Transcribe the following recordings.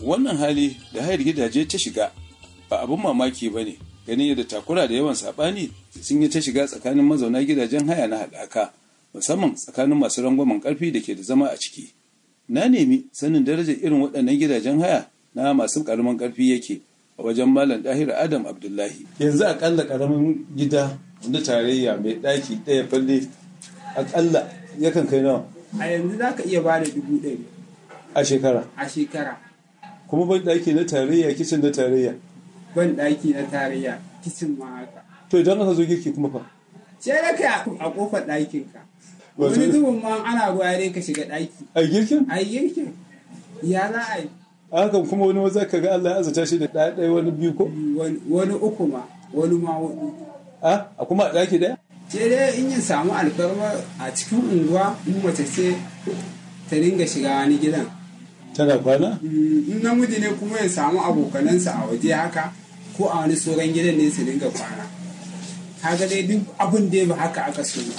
wannan hali da hayar gidaje ta shiga ba abin mamaki ba ne ganin yadda takura da yawan saɓani sun yi ta shiga tsakanin mazauna gidajen haya na haɗaka musamman tsakanin masu rangwamen ƙarfi da ke da zama a ciki na nemi sanin darajar irin waɗannan gidajen haya na masu ƙaramin ƙarfi yake a wajen malam ɗahir adam abdullahi yanzu aƙalla ƙaramin gida na tarayya mai ɗaki ɗaya falle aƙalla yakan kai nawa a yanzu za ka iya ba da dubu ɗari a shekara a shekara kuma ban ɗaki na tarayya kicin na tarayya ban ɗaki na tarayya kicin ma haka to idan aka zo girki kuma fa sai da ka a kofar ɗakinka Wato- wani zubin ma ana ruwa dai ka shiga ɗaki a girkin a yi girkin ya za a yi a hakan kuma wani maza ka ga Allah ya azata shi da ɗaya ɗaya wani biyu ko wani wani uku ma wani ma hudu a a kuma a ɗaki ɗaya sai dai in yin samu alfarma a cikin unguwa in mace ce ta dinga shiga wani gidan tana kwana Mm, in namiji ne kuma ya samu abokanansa a waje haka ko a wani sauran gidan ne su dinga kwana kaga dai duk abin da ba haka aka so ba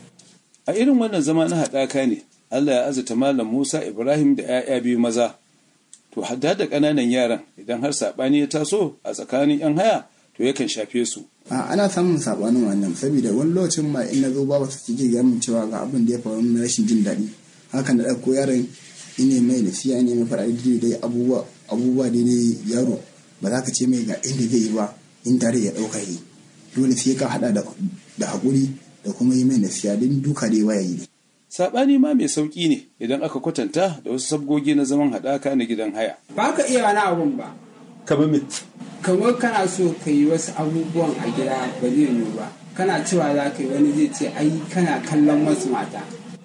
a irin wannan zama na haɗaka ne Allah ya azata malam Musa Ibrahim da 'ya'ya biyu maza to hadda da ƙananan yaran idan har saɓani ya taso a tsakanin 'yan haya to yakan shafe su a ana samun sabanin wannan saboda wani lokacin ma in na zo ba su ke gaya min cewa ga abin da ya faru na rashin jin daɗi haka na ɗauko yaron ine mai nasiya ne mai faɗa da dai abubuwa abubuwa da dai yaro ba za ka ce mai ga inda zai yi ba in tare ya ɗauka yi dole sai ka haɗa da da haƙuri da kuma yi mai nasiya don duka dai waya yi saɓani ma mai sauƙi ne idan aka kwatanta da wasu sabgogi na zaman haɗaka na gidan haya ba ka iya wani abun ba kamar me kamar kana so ka yi wasu abubuwan a gida ba zai yiwu ba kana cewa za ka yi wani zai ce ai kana kallon wasu mata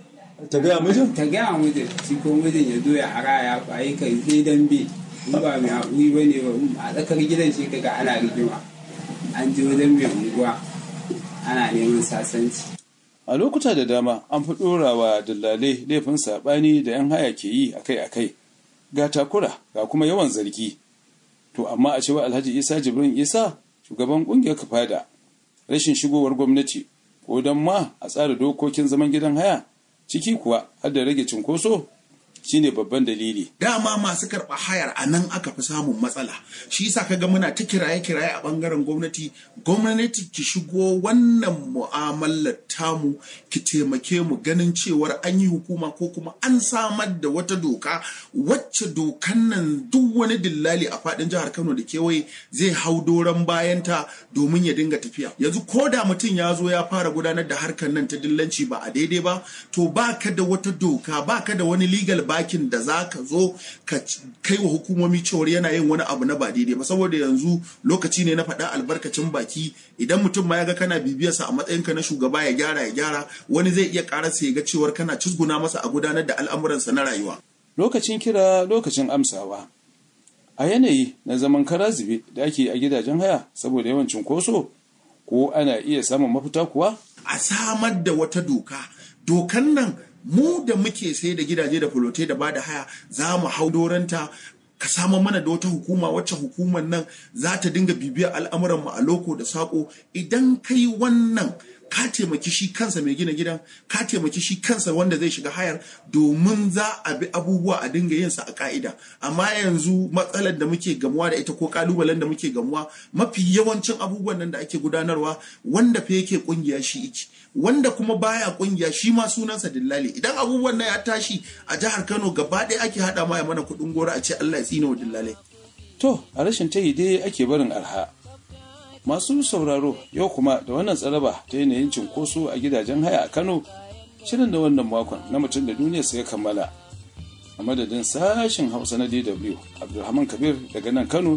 ta gaya mijin ta gaya wa mijin shi ko mijin ya zo ya ara ya kwaye kai sai dambe in ba mai haƙuri ba ne ba a tsakar gidan shi kaga ana rigima an je wajen mai unguwa ana neman sasanci a lokuta da dama an fi ɗorawa dillalai laifin saɓani da 'yan haya ke yi akai-akai ga takura ga kuma yawan zargi to amma a cewa alhaji isa jibrin isa shugaban ƙungiyar kafada rashin shigowar gwamnati ko don ma a tsara dokokin zaman gidan haya ciki kuwa har da rage cinkoso shine babban dalili dama masu karɓa hayar a nan aka fi samun matsala shi yasa kaga muna ta kiraye kiraye a bangaren gwamnati gwamnati ki shigo wannan mu'amalar tamu ki taimake mu ganin cewar an yi hukuma ko kuma an samar da wata doka wacce dokan nan duk wani dillali a faɗin jihar Kano da kewaye zai hau doron bayanta domin ya dinga tafiya yanzu ko da mutum ya zo ya fara gudanar da harkar nan ta dillanci ba a daidai ba to baka da wata doka baka da wani legal bakin da za ka zo ka kai wa hukumomi cewar yana yin wani abu na ba daidai ba saboda yanzu lokaci ne na faɗa albarkacin baki idan mutum ma ya ga kana bibiyarsa a matsayinka na shugaba ya gyara ya gyara wani zai iya ƙararsa ya ga cewar kana cizguna masa a gudanar da al'amuransa na rayuwa lokacin kira lokacin amsawa a yanayi na zaman kara zube da ake a gidajen haya saboda yawan cunkoso ko ana iya samun mafita kuwa a samar da wata doka dokan nan mu da muke sai da gidaje da fulote da bada haya za mu hau doranta ka samar mana da wata hukuma wacce hukumar nan za ta dinga bibiyar al'amuran mu a loko da sako idan kai wannan ka taimaki shi kansa mai gina gidan ka taimaki shi kansa wanda zai shiga hayar domin za a bi abubuwa a dinga yin sa a ka'ida amma yanzu matsalar da muke gamuwa da ita ko kalubalen da muke gamuwa mafi yawancin abubuwan nan da ake gudanarwa wanda fa yake kungiya shi iki wanda kuma baya kungiya shi ma sunansa dillali idan abubuwan nan ya tashi a jihar Kano gaba ɗaya ake hada ma ya mana kuɗin gora a ce Allah ya tsine wa dillalai to a rashin tayi dai ake barin arha masu sauraro yau kuma da wannan tsaraba ta yanayin cinkoso a gidajen haya a kano shirin da wannan makon na mutum da duniya sai kammala a madadin sashen hausa na dw abdulrahman kabir daga nan kano